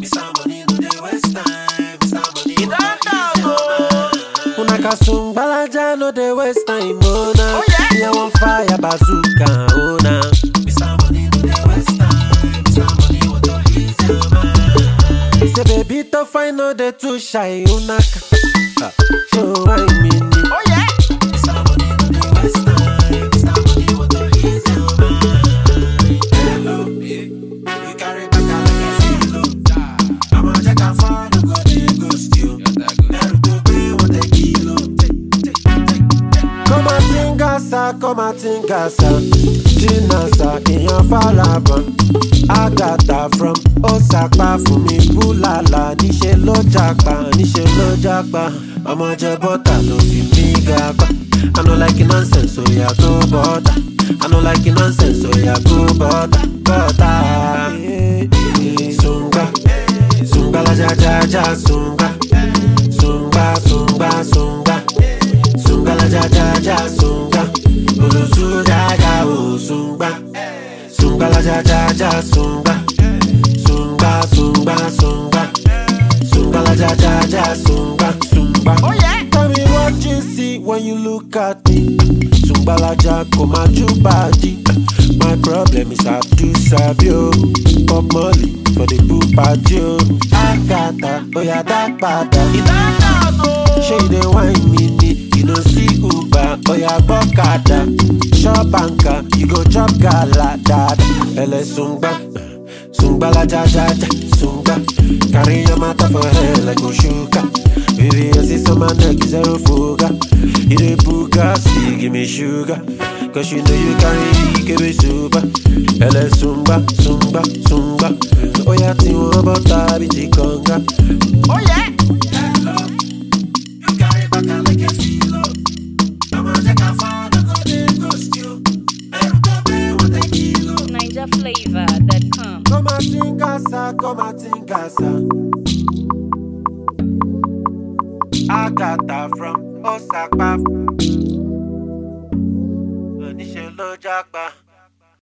Mr. Money no dey waste time. Mr. Money You don't know, Una kasung balaja no dey waste time, oh na. Oh, yeah? Me I want fire bazooka, oh na. Mr. Money no dey waste time. Mr. Money want to ease your mind. Say baby to find no dey too shy, unaka. Ha, Show why me need. Oh yeah. Mr. Money no dey waste time. Mr. Money want to ease your mind. Hello, yeah. You carry back like a filo. I'ma check how far no go dey ghost you. Ẹrù tó gbé wọn tẹ kìlò. Come and think asa, come and think asa. Jinasa, èèyàn Falaban. Agatha from Osapa fún mi búlàlà. Níṣẹ́ ló jàpá, níṣẹ́ ló jàpá. Ọmọ jẹ bọ́tà ló fi mí ga pa. I no like nonsense, oya go bọ́tà. I no like nonsense, oya go bọ́tà. Bọ́tà. Sunga, sunga la ja ja ja sunga. Sunga, sunga, sunga. Sunga la ja ja ja sunga. Olusu ja ja o sunga. Sunga la ja ja ja sunga. Sunga, sunga, sunga. Sunga la ja ja ja sunga. Sunga. Oh yeah. Tell me what you see when you look at me. Sungbalaja komaju body. My problem is I do sabio. Pop Molly for the pool party. oh. Agatha, oh yeah, that bada. You don't know. Shey you dey whine me ni, you no see Uber, oya gbọ́kadà. Shop anka, you go chop gala dada. Ẹlẹ sungba, sungba la ja ja ja, sungba. Carry your matter for head like Oshuka. Baby, I see some man neck zero fuga. You dey buga, see give me sugar. Cause you know you carry ikebe super. Ẹlẹ sungba, sungba, sungba. Oya tí wọ́n bọ́ tàbí ti kànga. Oh yeah. You carry back like a filo. I'ma check how far no go dey ghost you. Ẹrù tó gbé wọn tẹ kìlò. NigerFlavor.com. Come and think asa, come and think asa. Agatha from Osapa. Oníṣẹ́ ló jápa.